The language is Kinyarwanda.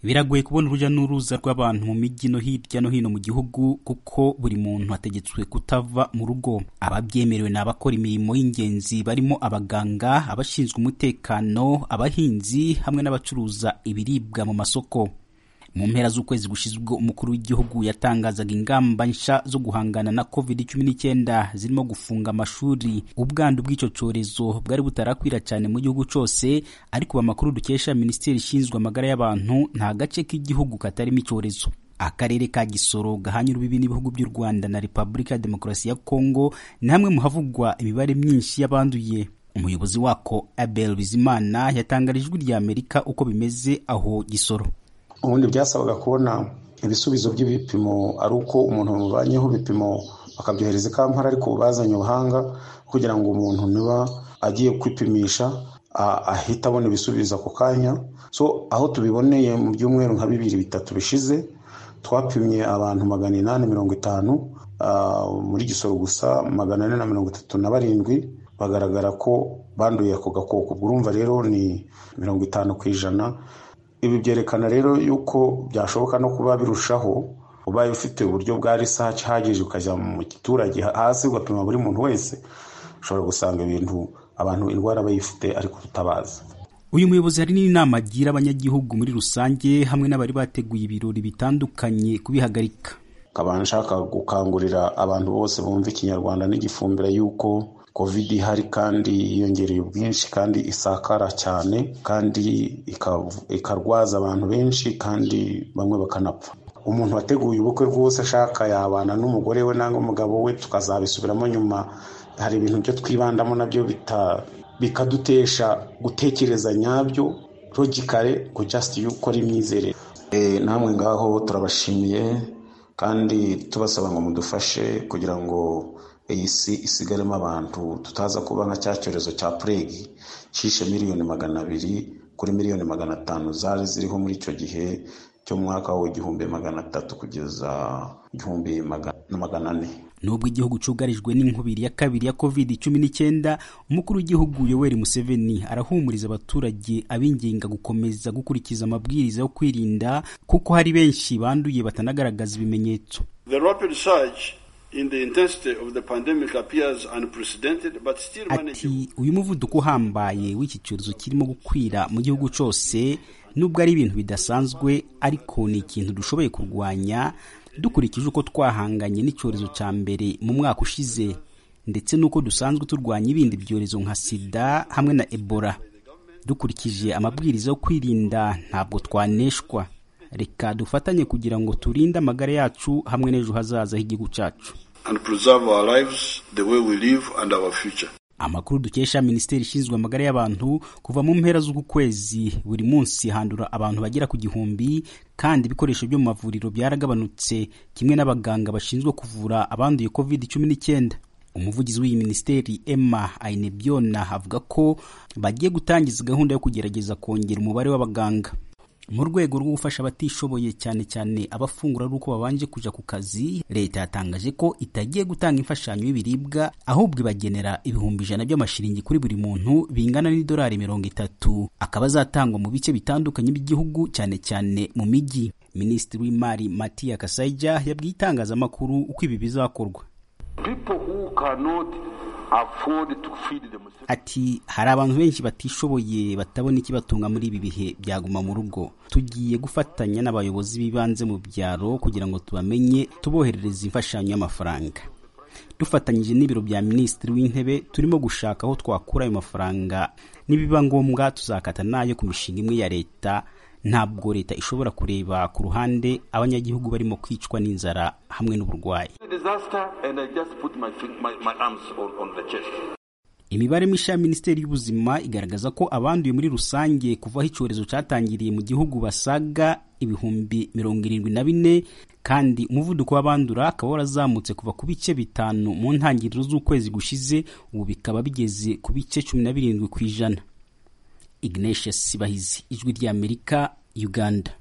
biragoye kubona urujya n'uruza rw'abantu mu mijyi no hirya no hino mu gihugu kuko buri muntu ategetswe kutava mu rugo ababyemerewe ni abakora imirimo y'ingenzi barimo abaganga abashinzwe umutekano abahinzi hamwe n'abacuruza ibiribwa mu masoko mu mpera z'ukwezi gushyizwe umukuru w'igihugu yatangazaga ingamba nshya zo guhangana na covid cumi n'icyenda zirimo gufunga amashuri ubwandu bw'icyo cyorezo bwari butarakwira cyane mu gihugu cyose ariko amakuru dukesha minisiteri ishinzwe amagara y'abantu nta gace k'igihugu katarimo icyorezo akarere ka gisoro gahanye urubibi n'ibihugu by'u rwanda na repubulika ya demokarasi ya kongo ni hamwe mu havugwa imibare myinshi y'abanduye umuyobozi wako abel bizimana yatangarije ijwi rya amerika uko bimeze aho gisoro ubundi byasabaga kubona ibisubizo by'ibipimo ari uko umuntu bamubanyeho ibipimo bakabyohereza i kampala ariko bazanye ubuhanga kugira ngo umuntu niba agiye kwipimisha ahita abona ibisubizo ako kanya so aho tubiboneye mu byumweru nka bibiri bitatu bishize twapimye abantu magana inani mirongo itanu muri gisoro gusa magana ane na mirongo itatu na barindwi bagaragara ko banduye ako gakoko ubwo urumva rero ni mirongo itanu ku ijana ibi byerekana rero yuko byashoboka no kuba birushaho ubaye ufite uburyo bwa risaci ihagije ukajya mu giturage hasi ugapima buri muntu wese ushobora gusanga ibintu abantu indwara bayifite ariko tutabazi uyu muyobozi hari n'inama agira abanyagihugu muri rusange hamwe n'abari bateguye ibirori bitandukanye kubihagarika nkaba nshaka gukangurira abantu bose bumva ikinyarwanda n'igifumbira yuko covid ihari kandi yiyongereye ubwinshi kandi isakara cyane kandi ikarwaza abantu benshi kandi bamwe bakanapfa umuntu wateguye ubukwe rwose ashaka yabana n'umugore we cyangwa umugabo we tukazabisubiramo nyuma hari ibintu byo twibandamo nabyo bikadutesha gutekereza nyabyo logicale ngo just yuko ari imyizerere namwe ngaho turabashimiye kandi tubasaba ngo mudufashe kugira ngo iyi si isigaremo abantu tutaza kuba nka cya cyorezo cya puregi cishe miliyoni magana abiri kuri miliyoni magana atanu zari ziriho muri icyo gihe cy'umwaka w'igihumbi magana atatu kugeza igihumbi magana ane nubwo igihugu cyugarijwe n'inkubiri ya kabiri ya covid cumi n'icyenda umukuru w'igihugu yoweri museveni arahumuriza abaturage abinginga gukomeza gukurikiza amabwiriza yo kwirinda kuko hari benshi banduye batanagaragaza ibimenyetso ati uyu muvuduko uhambaye w'iki cyorezo kirimo gukwira mu gihugu cyose nubwo ari ibintu bidasanzwe ariko ni ikintu dushoboye kurwanya dukurikije uko twahanganye n'icyorezo cya mbere mu mwaka ushize ndetse n'uko dusanzwe turwanya ibindi byorezo nka sida hamwe na ebola dukurikije amabwiriza yo kwirinda ntabwo twaneshwa reka dufatanye kugira ngo turinde amagara yacu hamwe n'ejo hazaza h'igihugu cyacu amakuru dukesha minisiteri ishinzwe amagara y'abantu kuva mu mpera z'uku kwezi buri munsi handura abantu bagera ku gihumbi kandi ibikoresho byo mu mavuriro byaragabanutse kimwe n'abaganga bashinzwe kuvura abanduye covid cumi n'icyenda umuvugizi w'iyi minisiteri emma ainebyona avuga ko bagiye gutangiza gahunda yo kugerageza kongera umubare w'abaganga mu rwego rwo gufasha abatishoboye cyane cyane abafungura ari uko babanje kujya ku kazi leta yatangaje ko itagiye gutanga imfashanyo y'ibiribwa ahubwo ibagenera ibihumbi ijana by'amashiringi kuri buri muntu bingana n'idolari mirongo itatu akaba azatangwa mu bice bitandukanye by'igihugu cyane cyane mu mijyi minisitiri w'imari matiya kasaija yabwiye itangazamakuru uko ibi bizakorwa Ati hari abantu benshi batishoboye batabona ikibatunga muri ibi bihe byaguma mu rugo tugiye gufatanya n'abayobozi b'ibanze mu byaro kugira ngo tubamenye tuboherereze imfashanyo y'amafaranga dufatanyije n'ibiro bya minisitiri w'intebe turimo gushaka aho twakura ayo mafaranga nibiba ngombwa tuzakata nayo ku mishinga imwe ya leta ntabwo leta ishobora kureba ku ruhande abanyagihugu barimo kwicwa n'inzara hamwe n'uburwayi imibare mishya ya minisiteri y'ubuzima igaragaza ko abanduye muri rusange kuva aho icyorezo cyatangiriye mu gihugu basaga ibihumbi mirongo irindwi na bine kandi umuvuduko w'abandura akaba warazamutse kuva ku bice bitanu mu ntangiriro z'ukwezi gushize ubu bikaba bigeze ku bice cumi na birindwi ku ijana ignatius sibahizi ijwi ry'amerika uganda